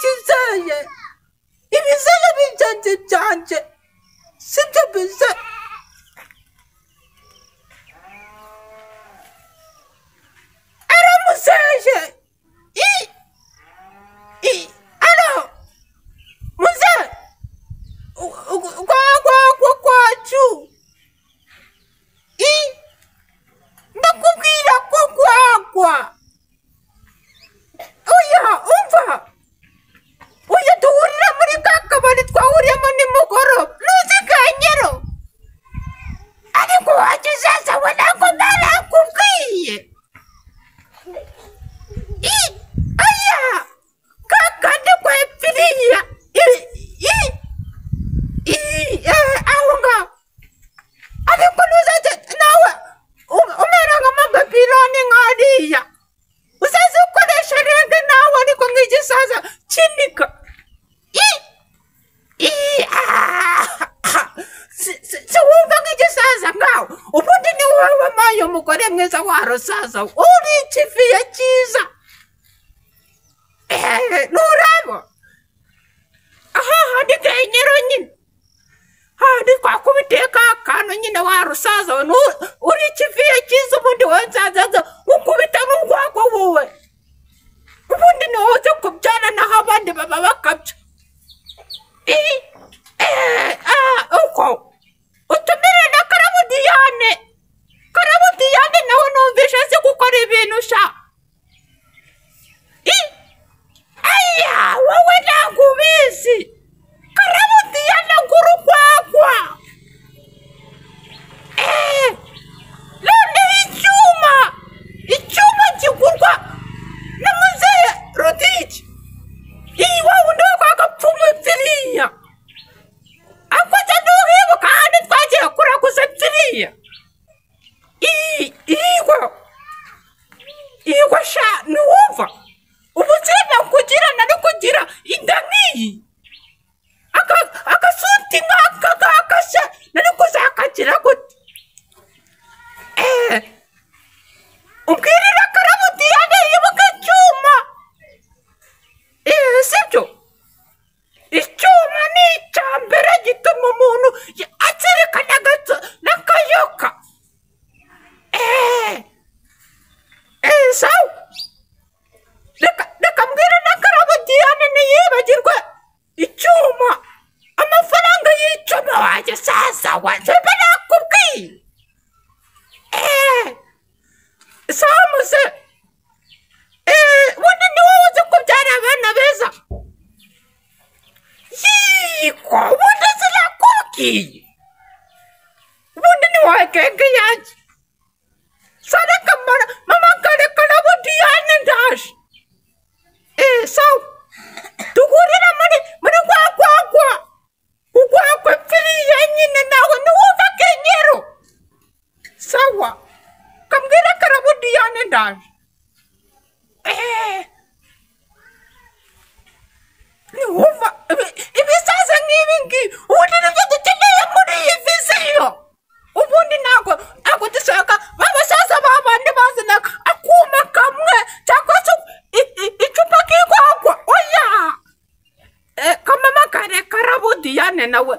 kizaye ibizara b'ibyanje byanje sibyo biza aramusaje i i ara muze kwa kwa kwa kwacu i ndakubwira ko kwagwa oya umva oya duhurira muri ka kabari twahuriyemo nimugoroba ntuzi kanyero ariko wajya uzazabona ko ntarakubwiye i oya kakandi kwepfiriya i i i eh, aho ngaho ariko ntuzaze nawe um- umera nka mabapironi nkariya uzaze ukoresha rege nawe ariko nk'igisaza kinika i i ah, ah. Si- si- si wumva nk'igisaza ngaho ubundi ni wowe wampaye umugore mwiza warosaza uri ikiviye cyiza ehe nturabo aha hari kenyero nyine handi twakubitiye ka kantu nyine warusaza nu- uri ikiviye cyiza ubundi wowe nsanzaza ukubita n'urwagwa wowe ubundi niwe uzi kubyara naho abandi baba bakabya Ii, eh, ah, uko utumire na karabu diyane karabu diyane nawe numvishe azi gukora ibintu sha Ii, aya wowe ntabwo ubizi karabu diyane ngurugwagwa Eh, noneho icyuma icyuma kigurwa na muzehe rodike iyi wa wundi wo kwa gapfumu byiriya ako jya ntuhibuka ahandi twagiye kuraguza byiriya iyi igwa igwa sha ntiwumva ubuzima kugira nari kugira inda nk'iyi aka- agasuti nk'aka ngaka se nari kuzakagira gute Eh, ubwirira karamu diyane yibuka icyuma Eh, sibyo icyuma ni icya mbere gituma umuntu ya- azirikana agato n'akayoka Eh, eh, sawa reka reka mbwira na karamu diyane ntiyibagirwe icyuma amafaranga y'icyuma wanjye saza wanjye mba nakubwiye eee samuse eee bundi ni wowe uzi kubyara abana beza yiko bundi sinakubwiye bundi ni wowe kenge yanjye sana kamara mama kare karabo diyane ndaje eee sawa duhurira muri muri rwa rwagwa urwagwa pfiriya nyine nawe ntiwumva kenyero sawa kambwira karabu diyane ndaje Eh, ntiwumva ibi- ibisaza nk'ibi ngibi ubundi nibyo dukeneye muri iyi viziyo ubundi ntabwo ntabwo dushaka ba basaza ba bandi bazana akuma kamwe cyangwa se i- i- icupa k'igwagwa oya Eh, kamama kare karabu diyane nawe